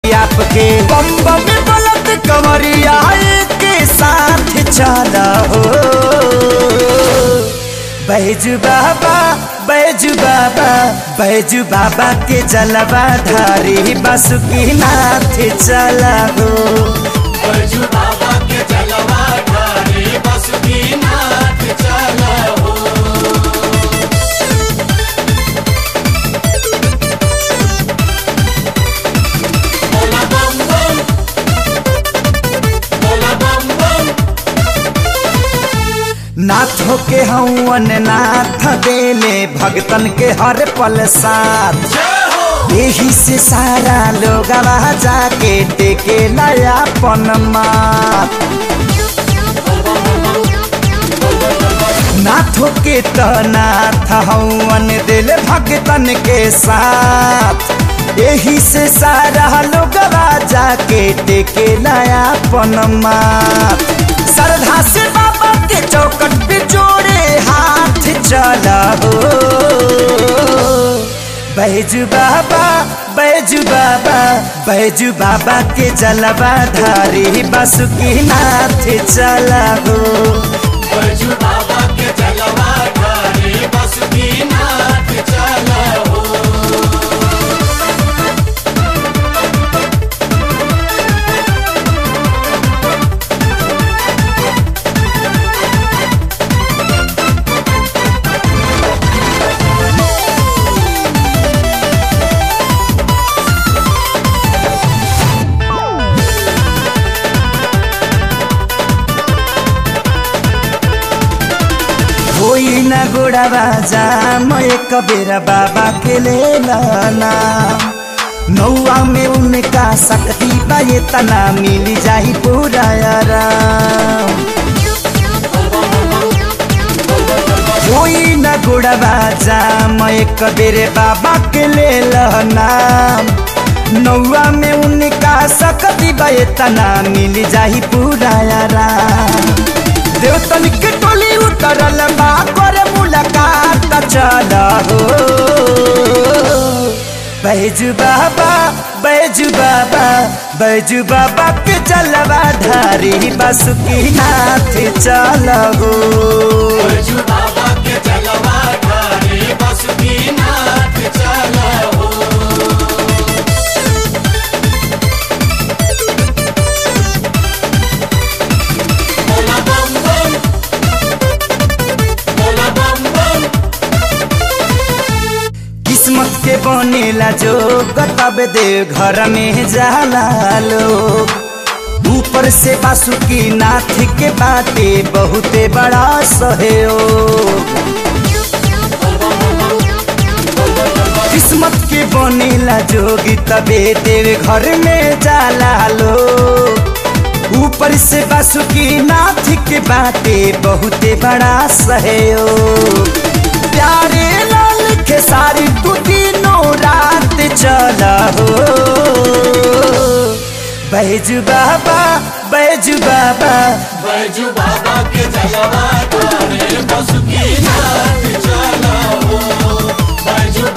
आपके बम बम बलत कमरिया के साथ चला हो बैजू बाबा बैजू बाबा बैजू बाबा के जलवा धारी बसुकी नाथ चला हो बैजू बाबा के जलवा ढारे बासुकीनाथ चला हो बोला बम बम बोला बम बम नाथों के हवन नाथ देले भगतन के हर पल साथ जय हो यही से सारा लोग जाके टेके नया पन मात नाथों के तो नाथ हवन दिल भगतन के साथ यही से सारा लोग जाके टेके नया पन मात श्रद्धा से बाबा के चौकट पे जोड़े हाथ चला हो बैजू बाबा बैजू बाबा बैजू बाबा के जलवा धारी बसुकी नाथ चला हो बैजू बाबा के जलवा ढारे बासुकीनाथ चला हो कोई न गोड़ावा जा मैं एक बेरा बाबा के ले लाना नौआ में उनका शक्ति बा ये तना मिल जाई पूरा आराम कोई न गुड़वा जा मैं एक बेरे बाबा के ले लहना नौआ में उनका शक्ति बतना मिल जाही पूरा आराम देवतन के टोली उतरल बा कर मुलाकात चल हो बैजू बाबा बैजू बाबा बैजू बाबा के चलवा धारी बसुकी नाथ चल हो बैजू बाबा के जलवा ढारे बासुकीनाथ चला हो बोला बम बम बोला बम बम किस्मत के बनेला जो तब दे घर में जाला लोग ऊपर से बासुकी नाथ के बाटे बहुते बड़ा सहयोग किस्मत के बनेला जोगी तबे देव घर में जाला लोग ऊपर से बासुकी नाथ के बाटे बहुते बड़ा सहयोग प्यारे लाल के सारी तू तीनों रात चला हो बैजू बाबा बैजू बाबा बैजू बाबा के जलवा ढारे बासुकीनाथ चला हो बैजू